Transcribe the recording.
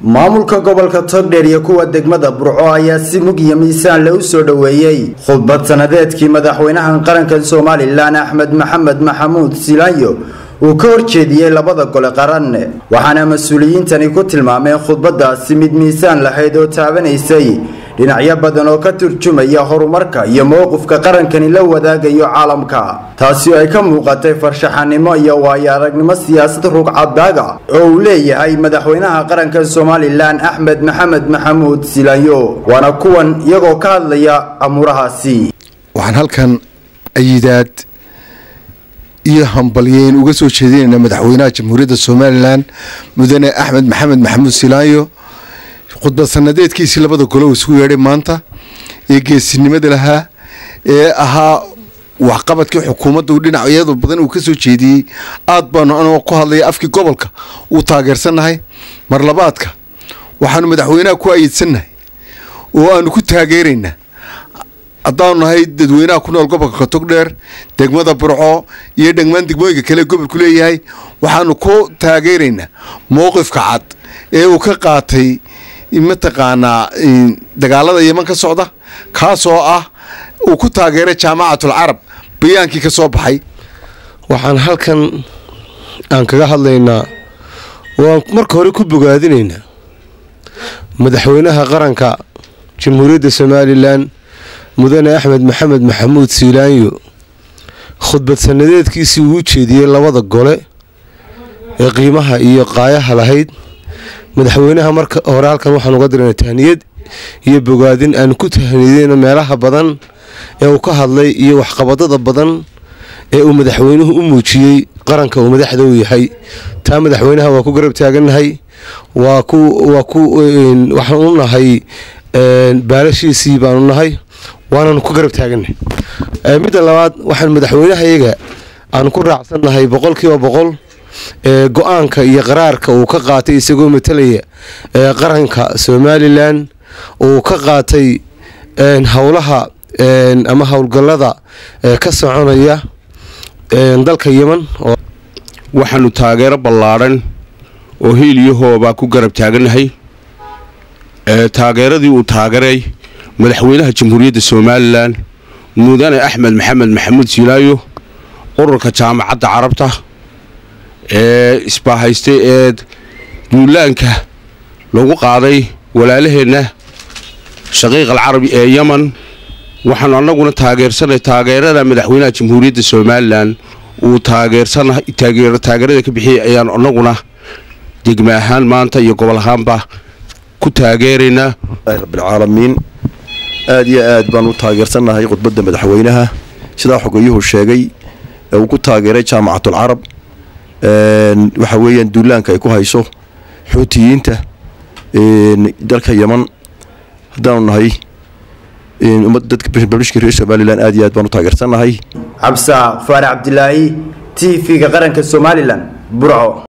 maamulka gobolka togdheer iyo kuwa degmada burco ayaa si mug iyo miisaan le u soo dhoweeyey khudbad sanadeedkii madaxweynahan qaranka somalilan axmed maxamed maxamuud silaanyo uu ka horjeediyey labada gole qaran waxaana mas-uuliyiintani ku tilmaameen khudbadaasi mid miisaan lahayd oo taabanaysay dhinacyo badan oo ka turjumaya horumarka iyo mowqifka qarankani la wadaagayo caalamka taasi oo ay ka muuqatay farshaxanimo iyo waayo aragnimo siyaasad rugcadaaga oo uu leeyahay madaxweynaha qaranka somalilan axmed maxamed maxamuud silaanyo waana kuwan iyagoo ka hadlaya amuurahaasi waxaan halkan ayidaad iyo hambalyeyn uga soo jeedinaynaa madaxweynaha jamhuuriyadda somalilan mudane axmed maxamed maxamuud silaanyo khudbad sanadeedkiisii labada gole uu isugu yeedhay maanta ee geesinimada lahaa ee ahaa waxqabadkii xukuumadda dhinacyada badan uu ka soo jeediyey aad baanu anagoo ku hadlaya afkii gobolka uu taageersannahay mar labaadka waxaanu madaxweynaha ku ayidsannahay oo aanu ku taageeraynaa haddaanu nahay dadweynaha ku nool gobolka togdheer degmada burco iyo dhegmaan degmooyinka kale gobolku leeyahay waxaanu ku taageeraynaa mowqifka cad ee uu ka qaatay mataqaanaa dagaalada yeman ka socda kaasoo ah uu ku taageeray jaamacatul carab bayaankii ka soo baxay waxaan halkan aan kaga hadlaynaa waan marka hore ku bogaadinaynaa madaxweynaha qaranka jamhuuriyadda somalilan mudane axmed maxamed maxamuud siilaanyo khudbad sanadeedkiisii uu u jeediyey labada gole ee qiimaha iyo qaayaha lahayd madaxweynaha marka hore halkan waxaan uga dirana tahniyad iyo bogaadin aan ku tahniyadeyno meelaha badan ee uu ka hadlay iyo waxqabadada badan ee uu madaxweynuhu u muujiyey qaranka uu madaxda u yahay taa madaxweynaha waa ku garab taagannahay waa ku waa ku waxaan u nahay baalashiisii baanu nahay waananu ku garab taagannahay midda labaad waxaan madaxweynahayaga aanu ku raacsannahay boqolkiiba boqol ee go-aanka iyo qaraarka uu ka qaatay isagoo matalaya ee qaranka somalilan uu ka qaatay howlaha ama howlgallada ka soconaya dalka yeman waxaanu taageero ballaadhan oo hiiliyahooba ku garab taagannahay taageeradii uu taageeray madaxweynaha jamhuuriyadda somalilan mudane axmed maxamed maxamuud silaayo ururka jaamacadda carabta ee isbaahaystay ee duulaanka lagu qaaday walaalaheenna shaqiiq al carabi ee yeman waxaanu annaguna taageersanay taageerada madaxweynaha jamhuuriyadda somalilan uu taageerada ka bixiyay ayaanu annaguna degme ahaan maanta iyo gobol ahaanba ku taageeraynaa rabbilcaalamiin aad iyo aad baan u taageersannahay khudbadda madaxweynaha sidaa xogayuhu sheegay ee uu ku taageeray jaamacatul carab waxa weeyaan duulaanka ay ku hayso xuutiyiinta dalka yeman haddaanu nahay dadka reer somalilan aad iyo aad baan u taageersannahay cabsa faarax cabdilaahi t v-ga qaranka somalilan burco